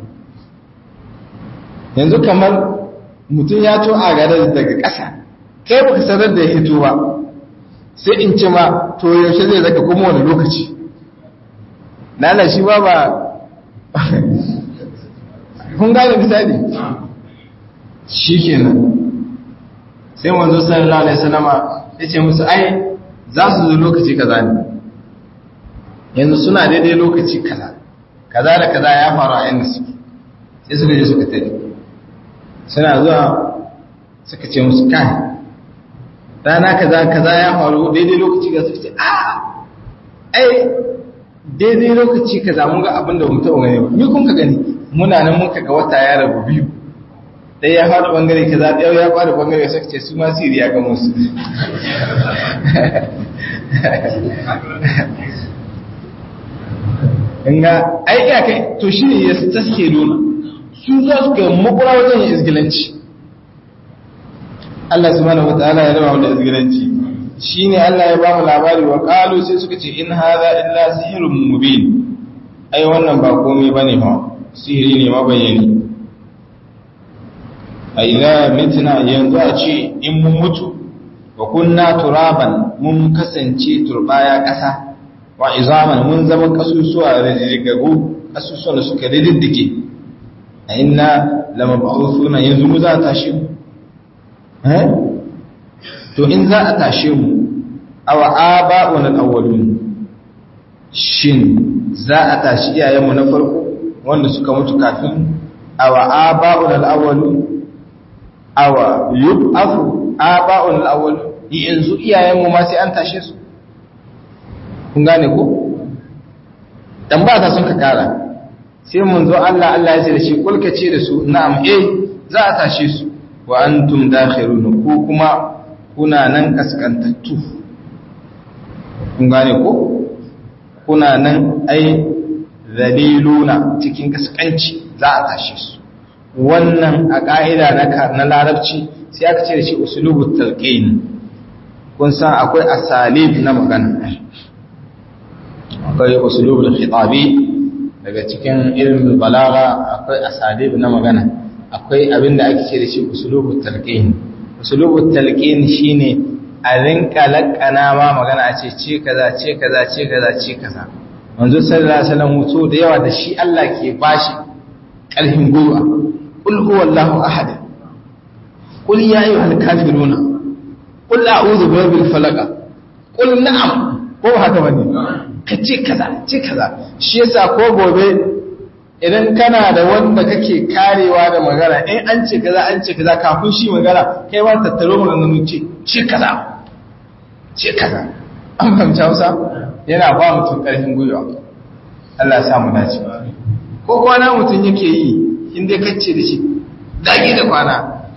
yanzu kamar mutum ya to a gare daga ƙasa kai baka sanar da ya hito ba sai in ce ma to yaushe zai zaka kuma wani lokaci lala shi ba ba kun gane misali shi kenan sai wanzu sallallahu alaihi wasallama ya ce musu ai za su zo lokaci kaza ne yanzu suna daidai lokaci kaza kaza da kaza ya faru a inda suke sai suka je suka tare suna zuwa suka ce musu kai rana kaza kaza ya faru daidai lokaci ga suka ce a ai daidai lokaci kaza mun ga abin da mu taɓa gani ba ni kun ka gani muna nan muka ga wata ya rabu biyu ɗaya ya faɗi ɓangare kaza ɗaya ya faɗi ɓangare suka ce su ma siriya ga musu inga aiki a kai to shi ne ya taske nuna su za su ga makura wajen yin izgilanci Allah subhanahu wataala ya raba da izgilanci shine Allah ya ba mu labari wa qalu sai suka ce in hadha illa sihrun mubin ai wannan ba komai bane ba sihiri ne mabayani a idza mitna yanzu a ce in mun mutu wa kunna turaban mun kasance turbaya kasa wa izaman mun zama kasusuwa rididdigagu kasusuwan da suka rididdige a inna lamab'uthuna yanzu mu za ta shi eh to in za a tashe mu awa aba'un al-awwalun shin za a tashi iyayenmu na farko wanda suka mutu kafin awa aba'un al-awwalun awa yub'athu aba'un al-awwalun yanzu iyayenmu ma sai an tashe su kun gane ko dan ba ta sun ka kara sai mun zo Allah Allah ya ce da shi kulka ce da su na'am eh za a tashe su wa antum dakhirun ku kuma kuna nan kaskantattu kun gane ko kuna nan ai zaliluna cikin kaskanci za a tashe su wannan a ka'ida na na larabci sai aka ce da shi usulubut talqin kun san akwai asalib na magana akwai usulubul khitabi daga cikin ilmin balaga akwai asalib na magana akwai abin da ake ce da shi usulubul talqin usulubul talqin shine a rinka lakana ma magana a ce ce kaza ce kaza ce kaza ce kaza manzo sallallahu alaihi wasallam mutu da yawa da shi Allah ke bashi karfin gwiwa qul huwallahu ahad qul ya ayyuhal kafiruna qul a'udhu birabbil falaq qul na'am ko haka bane ka ce kaza ce kaza shi yasa ko gobe idan kana da wanda kake karewa da magana in an ce kaza an ce kaza kafin shi magana kai ma tattaro maganganun ce ce kaza ce kaza an fahimci hausa yana ba mutum karfin gwiwa Allah sa mu dace ko kwana mutum yake yi in dai kacce da shi dage da kwana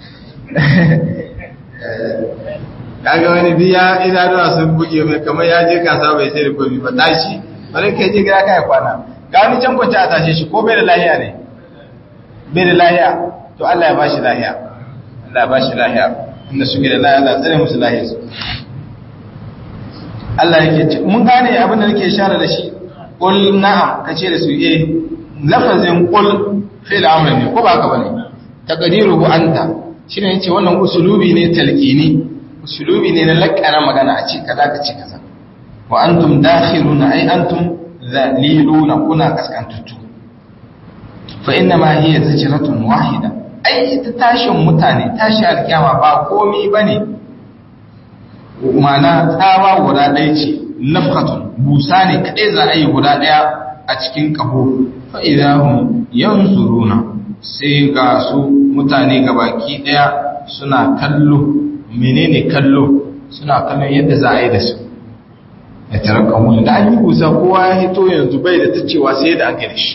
kaga wani biya idanuwa sun buge mai kamar ya je kasa bai sai da komi ba tashi bari kai je gida kai kwana ga wani can kwanci a tashe shi ko bai da lahiya ne bai da lahiya to Allah ya bashi lahiya Allah ya bashi lahiya inda suke da lahiya Allah tsare musu lahiya su Allah yake ce mun gane abin da nake share da shi qul na'am kace da su eh lafazin qul fi'l amr ne ko ba haka bane taqdiruhu anta shine yace wannan usulubi ne talqini usulubi ne na lakana magana a ce kaza ka ce kaza wa antum dakhiruna ay antum zaliluna kuna kaskantattu fa inna ma hiya zajratun wahida ai ta tashin mutane tashi alkiyama ba komi bane mana tsawa guda ɗaya ce nafhatun busa ne kadai za a yi guda ɗaya a cikin kaho fa idahum yanzuruna sai ga su mutane gabaki ɗaya suna kallo menene kallo suna kallon yadda za a yi da su ya taraka wani da an yi busa kowa ya hito yanzu bai da ta cewa sai da aka yi da shi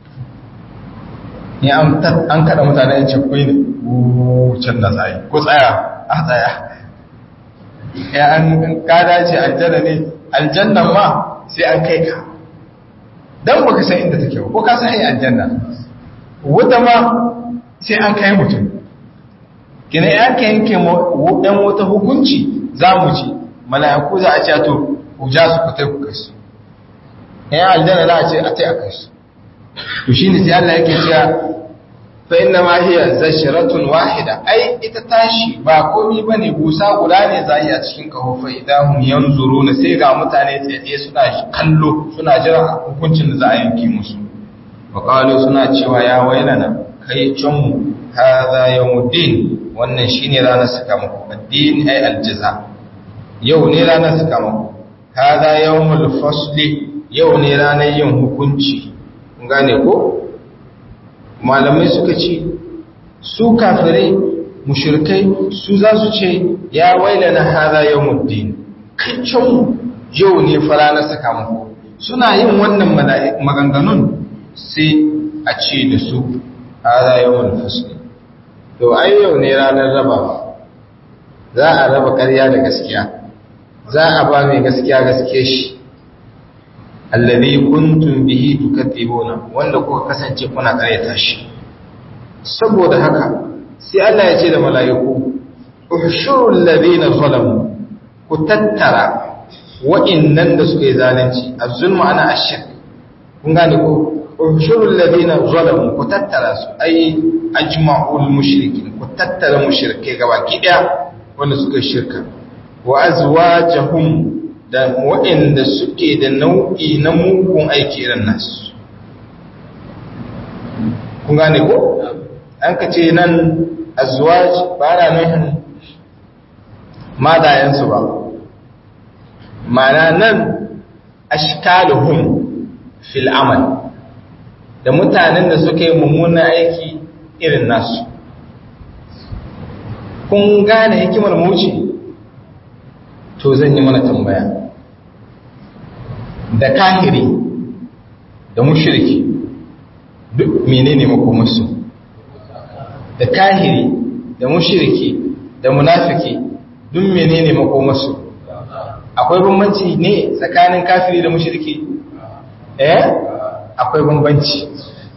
ne an kada mutane ya ce kwai ne can da tsaye ko tsaya a tsaya ya an kada ce aljanna ne aljannan ma sai an kai ka don baka san inda take ba ko ka san hanyar aljanna wuta ma sai an kai mutum kina ya ka yanke ɗan wata hukunci za mu ci mala'iku za a ce to ku ja su ku tai ku kai su ya aljanna za a ce a tai a kai su to shine sai Allah yake cewa fa inna ma hiya zashratun wahida ai ita tashi ba komai bane busa guda ne za a cikin kaho fa idahum yanzuruna sai ga mutane tsaye suna kallo suna jira hukuncin da za a yanke musu wa qalu suna cewa ya wailana kai mu hadha yawmuddin wannan shine ranar sakamako addini ay aljaza yau ne ranar sakamako hadha yawmul fasli yau ne ranar yin hukunci kun gane ko malamai suka ce su kafirai mushrikai su za su ce ya wailana hadha yawmuddin kacin yau ne fara na sakamako suna yin wannan maganganun sai a ce da su hadha yawmul fasl to ai yau ne ranar raba za a raba ƙarya da gaskiya za a ba mai gaskiya gaske shi allazi kuntum bihi tukatibuna wanda kuka kasance kuna karyata shi saboda haka sai Allah ya ce da mala'iku ushurul ladina zalamu ku tattara wa'innan da suka yi zalunci az-zulmu ana ashirk kun gane ko ushurul ladina zalamu ku tattara su ai ajma'ul mushrikin ku tattara mushrikai gabaki daya wanda suka shirka wa azwajahum da waɗanda suke da nau'i na mugun aiki irin nasu kun gane ko an ka ce nan azwaj ba na nuhin madayensu ba mana nan ashkaluhum fil amal da mutanen da suka yi mummunan aiki irin nasu kun gane hikimar muci to zan yi mana tambaya da kahiri da mushriki duk menene makomarsu da kahiri da mushriki da munafiki duk menene makomarsu akwai bambanci ne tsakanin kafiri da mushriki eh akwai bambanci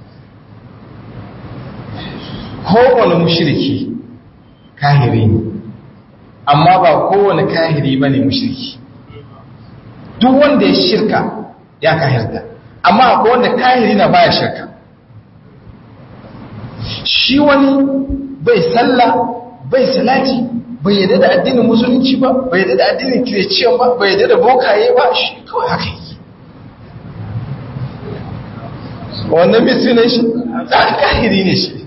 kowane mushriki kahiri ne amma ba kowane kahiri bane mushriki duk wanda ya shirka ya kahirta amma akwai wanda kahiri na baya shirka shi wani bai sallah bai salati bai yadda da addinin musulunci ba bai yadda da addinin kireciyan ba bai yadda da bokaye ba shi kawai haka yi wannan misunan shi ɗan kahiri ne shi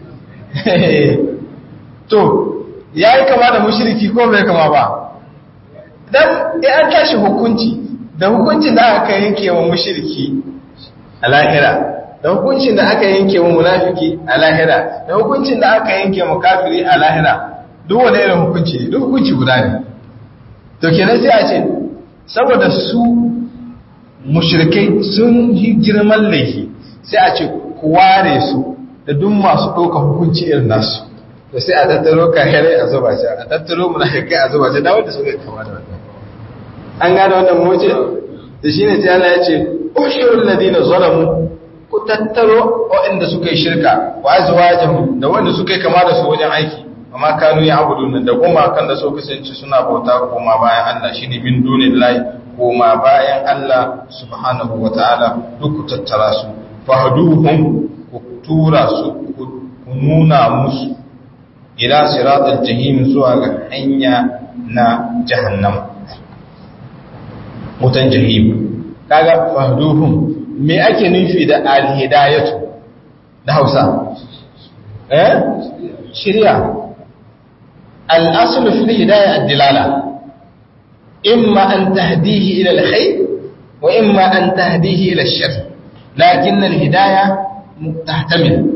to ya yi kama da mushiriki ko bai kama ba dan ya an tashi hukunci da hukuncin da aka yanke wa mushiriki a lahira da hukuncin da aka yanke wa munafiki a lahira da hukuncin da aka yanke wa kafiri a lahira duk wani irin hukunci ne duk hukunci guda ne to kenan sai a ce saboda su mushrikai sun yi girman laifi sai a ce ku ware su da duk masu ɗauka hukunci irin nasu to sai a tattaro kahirai a zuba shi a tattaro munafikai a zuba shi da wanda suka kama da wannan an gane wannan moce da shine sai Allah ya ce ushurul ladina zalamu ku tattaro waɗanda suka yi shirka wa azwajahum da wanda suka yi kama da su wajen aiki amma kanu ya abudun da kuma kan da so kasance suna bauta koma bayan Allah shine min dunillahi koma bayan Allah subhanahu wataala duk ku tattara su fahduhum ku tura su ku nuna musu ila siratal jahim zuwa ga hanya na jahannam mutan jahim kaga fahduhum me ake nufi da alhidayatu da Hausa eh shiriya al-aslu fi hidayah ad-dilala imma an tahdihi ila al-khayr wa imma an tahdihi ila ash-shar lakin al-hidayah tahtamil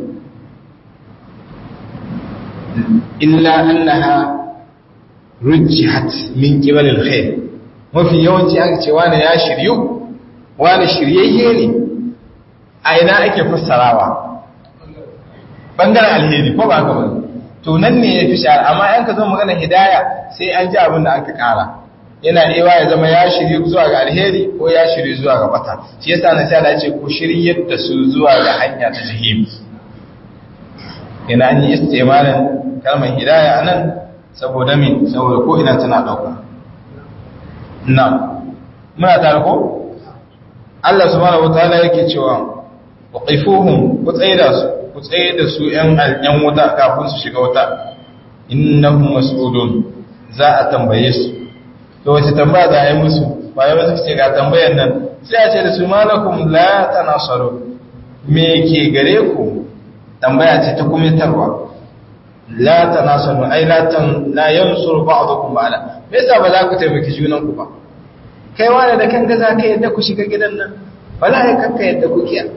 illa annaha rujjihat min qibal al-khayr mafi yawanci aka ce wani ya shiryu wani shiryayye ne a ina ake fassarawa bangaren alheri ko ba ka ba to nan ne ya fi shahara amma yan ka zo magana hidaya sai an ji abin da aka kara yana ewa ya zama ya shiryu zuwa ga alheri ko ya shiryu zuwa ga bata shi yasa na sai ce ku shiryar da su zuwa ga hanya ta jahim ina an yi istimalin kalmar hidaya anan saboda min saboda ko ina tana dauka na muna tare ko Allah subhanahu wataala yake cewa waqifuhum ku tsaida su ku tsaida su yan yan wuta kafin su shiga wuta innahum mas'ulun za a tambaye su to wace tambaya za a yi musu bayan wasu ce ga tambayan nan sai a ce da su malakum la tanasaru me ke gare ku tambaya ce ta kumitarwa la tanasaru ai la tan la yansuru ba'dukum ba'da me yasa ba za ku taimaki junan ku ba kai wane da kanka za ka yadda ku shiga gidan nan wala ya kanka yadda ku kiya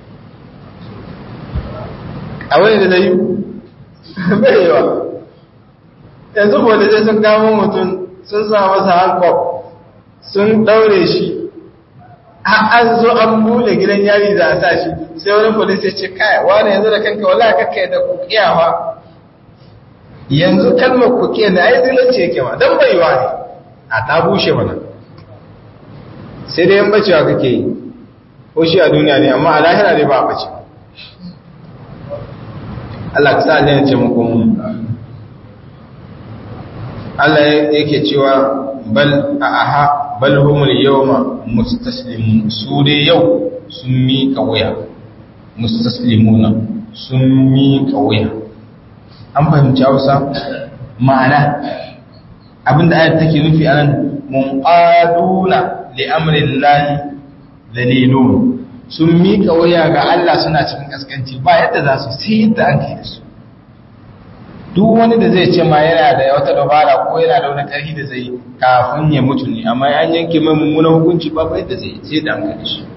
a wani da zai bai yawa yanzu ko da sun kamo mutum sun sa masa hankop sun daure shi an zo an bule gidan yari za a sa shi sai wani polis ya ce kai wane yanzu da kanka wala kanka yadda ku kiyawa yanzu kalmar ku kiya na ai zinance yake ma don bai wa ne a ta bushe mana sai dai yan bacewa kake yi ko shi a duniya ne amma a lahira ne ba a bace Allah ka sa aljanna ce muku mun Allah yake cewa bal a aha bal humul yawma mustaslimun su dai yau sun miƙa wuya mustaslimuna sun miƙa wuya an fahimci Hausa ma'ana abinda ayat take nufi anan munqaduna li'amrin lahi dalilun sun miƙa waya ga Allah suna cikin kaskanci ba yadda za su sai yadda an kai da su duk wani da zai ce ma yana da wata dabara ko yana da wani ƙarfi da zai kafin ya mutu ne amma an yanke mai mummunan hukunci ba ba yadda zai sai da an kai da shi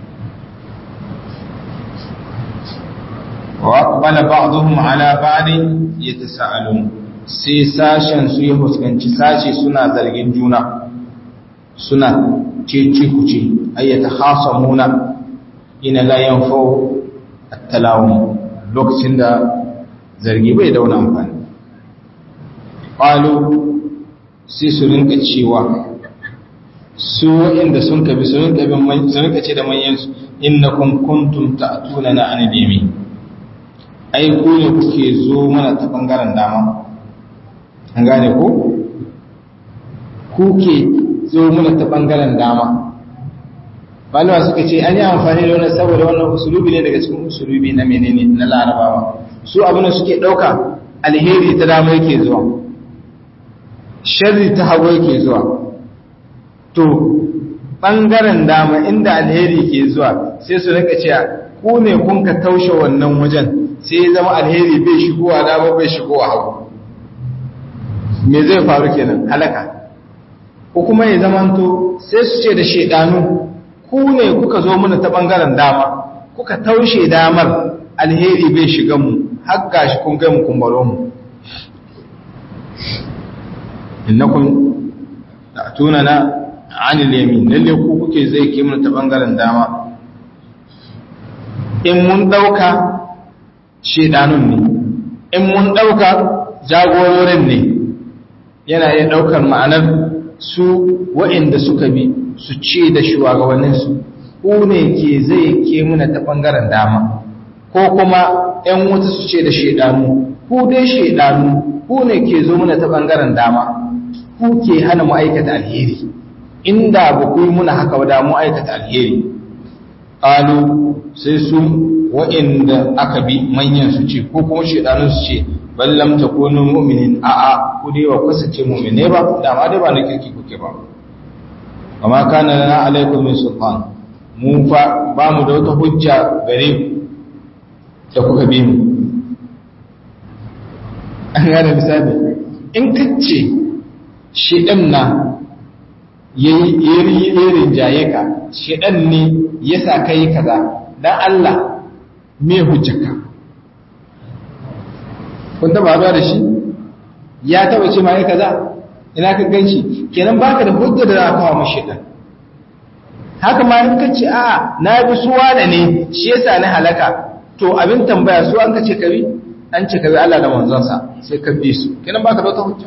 wa aqbala ba'dhum ala ba'din yatasaalun sai sashen su ya fuskanci sashe suna zargin juna suna cece kuce ayyata khasamuna ina la yanfau at-talawun lokacin da zargi bai da wani amfani qalu sai su rinka cewa su waɗanda sun kabi su rinka bin su rinka ce da manyan su innakum kuntum ta'tuna na an dimi ai ku ne kuke zo mana ta bangaren dama an gane ko kuke zo mana ta bangaren dama malama suka ce an yi amfani da wannan saboda wannan usulubi ne daga cikin usulubi na menene na larabawa su abin da suke ɗauka alheri ta dama yake zuwa sharri ta hagu yake zuwa to ɓangaren dama inda alheri ke zuwa sai su rika cewa ku ne kun ka taushe wannan wajen sai ya zama alheri bai shigowa dama bai shigowa hagu me zai faru kenan halaka ko kuma ya zamanto sai su ce da shedanu ku ne kuka zo mana ta ɓangaren dama kuka taushe damar alheri bai shiga mu har gashi kun kai mu kumbaro mu innakum ta'tuna na anil yamin lalle ku kuke zai ke mana ta ɓangaren dama in mun ɗauka shedanun ne in mun ɗauka jagororin ne yana iya ɗaukar ma'anar su wa'inda suka bi su ce da shugabanninsu ku ne ke zai ke muna ta ɓangaren dama ko kuma ‘yan wuta su ce da shaidanu ku dai shaidanu ku ne ke zo muna ta ɓangaren dama ku ke hana mu aikata alheri inda ba ku yi muna haka da mu aikata alheri ƙalu sai su wa'inda aka bi manyan su ce ko kuma shaidanu su ce ballam takunu mu'minin a'a ku dai wa kasance mu'mine ba dama dai ba na kirki kuke ba amma kana lana alaikum min sultan mu fa ba mu da wata hujja gare ku da kuka bi mu an gane misali in kace shedan na yayi yayin jaye ka shedan ne yasa kai kaza dan Allah me hujjaka kun taba haɗuwa da shi ya taba ce ma ya kaza ina ka ganshi kenan baka da hujja da za ka kawo mashi dan haka ma in kace a'a na bi suwa da ne shi yasa na halaka to abin tambaya su an kace kabi an ce kabi Allah da manzon sa sai ka bi su kenan baka da wata hujja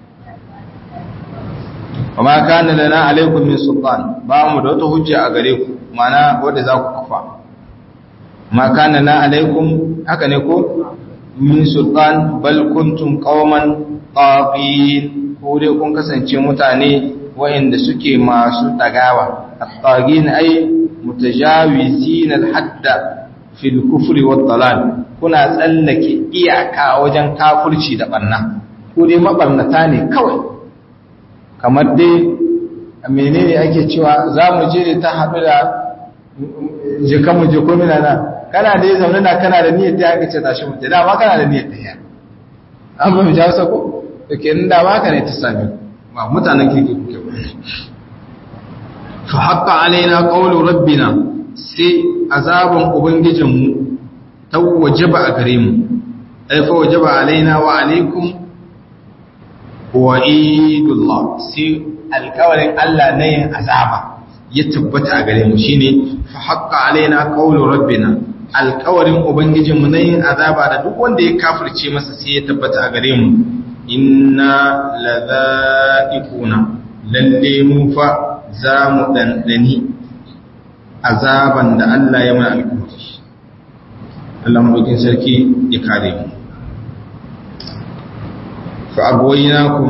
وما كان لنا عليكم من سلطان ba mu da wata hujja a gare ku mana wanda za ku kafa ma kana na alaikum haka ne ko min sultan bal kuntum qauman tagin ko dai kun kasance mutane wayanda suke masu dagawa at-tagin ay mutajawizin al-hadda fi al-kufri wad-dalal kuna tsallake iyaka wajen kafirci da barna ko dai mabarnata ne kawai kamar dai menene ake cewa za mu je ta haɗu da jikanmu jikomina na kana da ya zaune na kana da niyyar ta haka ce tashi mutu dama kana da niyyar ta yi an ba mu ja wasa ko da ke nan dama ka ne ta sami ba mutanen kirki kuke ba fa haƙa alaina ƙaunar rabbina sai azabin ubangijinmu ta wajaba a gare mu ai fa wajaba alaina wa alaikum wa idullah sai alƙawarin Allah na yin azaba ya tabbata a gare mu shine fa haqqa alaina qawlu rabbina alƙawarin ubangijinmu na yin azaba da duk wanda ya kafirce masa sai ya tabbata a gare mu inna ladha'iquna lalle mu fa za mu dandani azaban da Allah ya mana alƙawari Allah madaukin sarki ya kare mu fa agwaynakum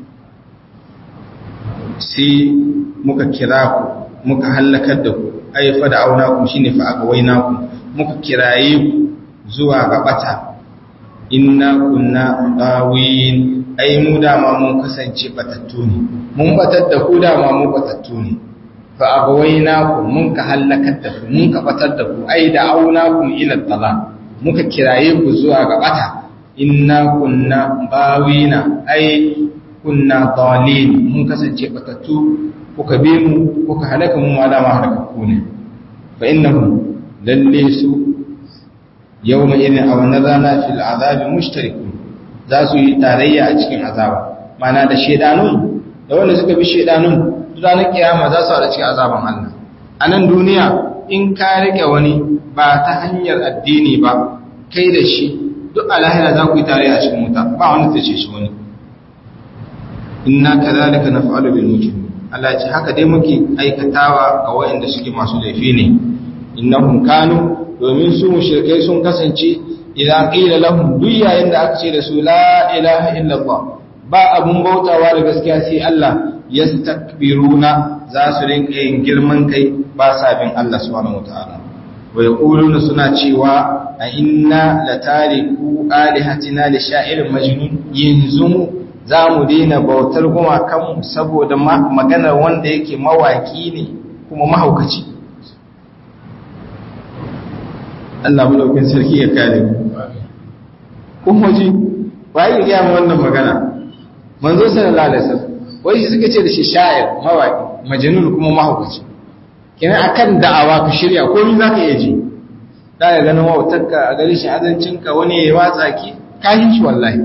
sai muka kira ku muka hallakar da ku ai fa da auna ku shine fa agwaina ku muka kiraye ku zuwa ga bata inna kunna dawin ai mu dama mun kasance batattu ne mun batar da ku dama mu batattu ne fa agwaina ku mun ka hallakar da ku mun ka batar da ku ai da auna ku ila dalal muka kiraye ku zuwa ga bata inna kunna bawina ai kunna dalil mun kasance batattu kuka bi mu kuka halaka mu ma dama halakakku ne fa innahum lalle su yawma idin aw nadana fil azabi mushrikun za su yi tarayya a cikin azaba mana da shedanun da wanda suka bi shedanun ranar kiyama za su haɗa cikin azaban Allah a nan duniya in ka rike wani ba ta hanyar addini ba kai da shi duk a lahira za ku yi tare a cikin wuta ba wani ta ce shi wani inna kadhalika naf'alu bil mujrimin Allah ce haka dai muke aikatawa ga waɗanda suke masu laifi ne innahum kanu domin su mushrikai sun kasance idan qila lahum duk yayin da aka ce da su la ilaha illallah ba abun bautawa da gaskiya sai Allah yastakbiruna za su rinka yin girman kai ba sa bin Allah subhanahu wataala wa yaquluna suna cewa a inna latariku alihatina li sha'irin majnun yanzu mu za mu daina bautar gumakanmu saboda maganar wanda yake mawaki ne kuma mahaukaci Allah mulaukin sarki ya kare mu kuma ji waye ya gaya wannan magana manzo sallallahu alaihi wasallam wai shi suka ce da shi sha'ir mawaki majnun kuma mahaukaci kenan akan da'awa ka shirya komai zaka iya ji da ga ganin wautarka a gari shi azancinka wani ya watsa ki kashin shi wallahi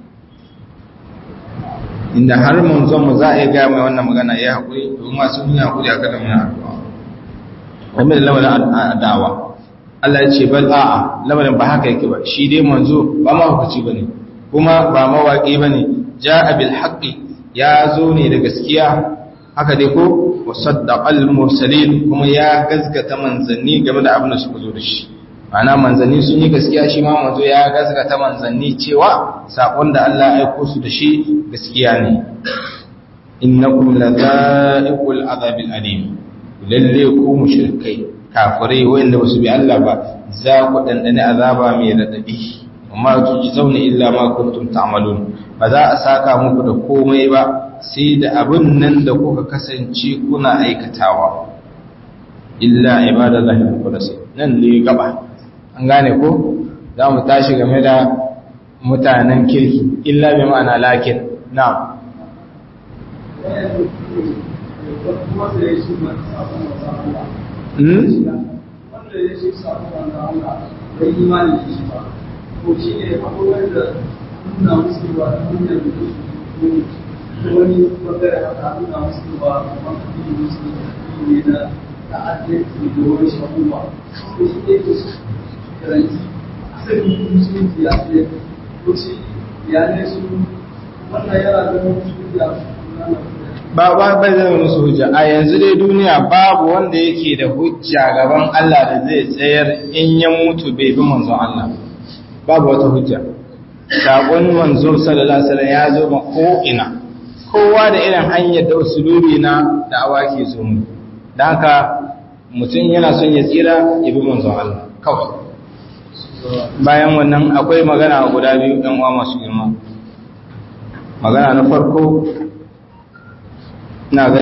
inda har manzon mu za a yi gaya mai wannan magana ya haƙuri domin masu yi haƙuri a kada muna addu'a game da lamarin da'awa Allah ya ce bal a'a lamarin ba haka yake ba shi dai manzo ba ma hukaci bane kuma ba mawaƙi bane ja'a bil haqqi ya zo ne da gaskiya haka dai ko wa saddaqal mursalin kuma ya gaskata manzanni game da abin da suka zo da shi ana manzanni sun yi gaskiya shi ma manzo ya gaskata manzanni cewa sakon da Allah ya aiko su da shi gaskiya ne innakum ladha'iqul azabil alim lalle ku mushrikai kafirai wanda basu bi Allah ba za ku dandane azaba mai radadi amma tuji zauna illa ma kuntum ta'malun ba za a saka muku da komai ba sai da abin nan da kuka kasance kuna aikatawa illa ibadallahi al-mukhlasin nan ne gaba an gane ko za mu tashi game da mutanen kirki illa bi ma'ana lakin na wani bangare haka nuna musu ba kamar kudi musu ne na ta'addanci da wani shahuwa ko shi ne ke karanci asalin musulunci ya ce ko shi ya ne su wannan yana da musulunci ya ba ba bai zama musu hujja a yanzu dai duniya babu wanda yake da hujja gaban Allah da zai tsayar in ya mutu bai bi manzon Allah babu wata hujja sakon manzo sallallahu alaihi wasallam ya zo ma ko ina kowa da irin hanyar da usulubi na da awaki zo mu dan haka mutum yana son ya tsira ya bi manzon Allah kawai bayan wannan akwai magana guda biyu ɗan uwa masu girma magana na farko na